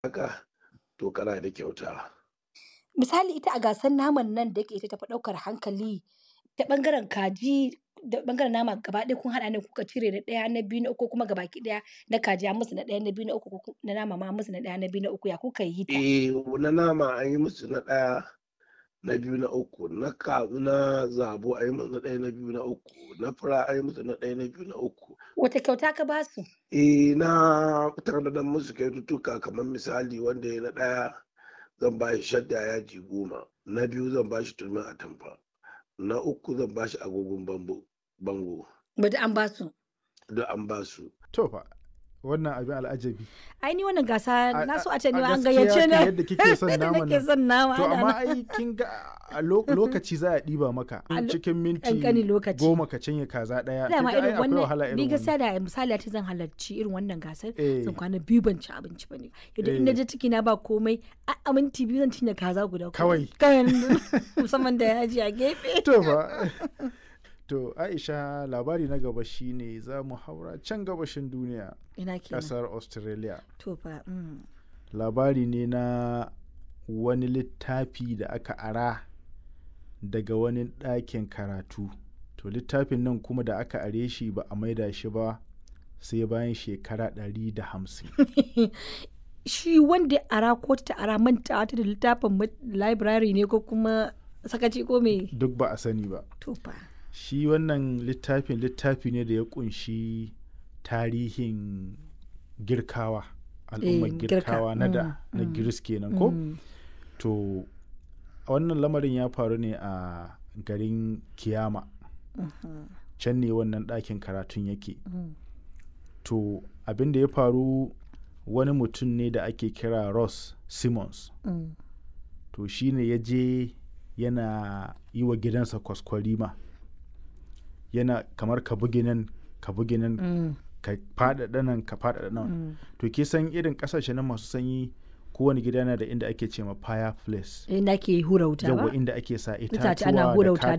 haka to kana da kyauta. Misali ita a gasar naman nan da yake ita tafi ɗaukar hankali ta ɓangaren kaji da ɓangaren nama gaba ɗaya kun haɗa ne kuka cire na ɗaya, na biyu, na uku ko kuma gabaki ɗaya na kaji an musu na ɗaya, na biyu, na uku ko ku na nama ma an musu na ɗaya, na biyu, na uku ya kuka yi ta? Eh, na nama an yi musu na ɗaya, na biyu, na uku, na ka na zabo an yi musu na ɗaya, na biyu, na uku, na fura an yi musu na ɗaya, na biyu, na uku. Wace kyauta ka ba su? Eh, na tanadar musu kyaututtuka kamar misali wanda ya yi na ɗaya zan ba shi shadda yadi goma, na biyu zan ba shi turmin atamfa, na uku zan ba shi agogon bango bango. Ba duk an ba su? Duk an ba su. To fa, wannan abin al'ajabi. Ai ni wannan gasa A na a so a ce a ni ma an gaskiya gayyace ni. kan yadda kike son Yadda naman nake nan. son nama To ana amma nan. ai kin ga a lo- lokaci za a ɗiba maka A lo- cikin minti ƙanƙanin lokaci. goma ka cinye kaza ɗaya. kin Dama ga ai irin akwai wahala wannan ni irin gaskiya wannan. da misali ta zan halarci irin wannan gasar Eh. zan kwana biyu ban ci abinci ba ne. Yadda in na Eh. je ciki na ba komai a a minti biyu zan cinye kaza guda Kawai. Kawai musamman da yaji a gefe. To fa. To Aisha labari na gaba shine za mu haura can gabashin duniya Ina kenan. ƙasar Australia. To fa. mm. Labari ne na wani littafi da aka ara daga wani ɗakin karatu. To littafin nan kuma da aka are shi ba a maida shi ba sai bayan shekara ɗari da hamsin. Shi wanda ya ara ko ta ara mantawa ta da littafin ma- library ne ko kuma sakaci ko me? Duk ba a sani ba. To fa. Shi wannan littafin littafi ne da ya kunshi tarihin girkawa. Al'ummar Eh, girka, girkawa na da mm, na mm, Giris kenan ko? Mm. To wannan lamarin ya faru ne a garin Kiyama. Can ne wannan ɗakin karatun yake. Mm. To abin da ya faru wani mutum ne da ake kira Ross Simmons. Mm. To shi ne ya je yana yi wa gidansa kwaskwarima. Yana kamar ka bugi nan ka bugi nan Mm. ka faɗaɗa nan ka faɗaɗa nan. Mm. To ke san irin ƙasashe na masu sanyi kowane gida yana da inda ake ce ma fireplace. Inda ake hura wuta ba? Yawa inda ake sa Itace ana itatuwa hura da wuta da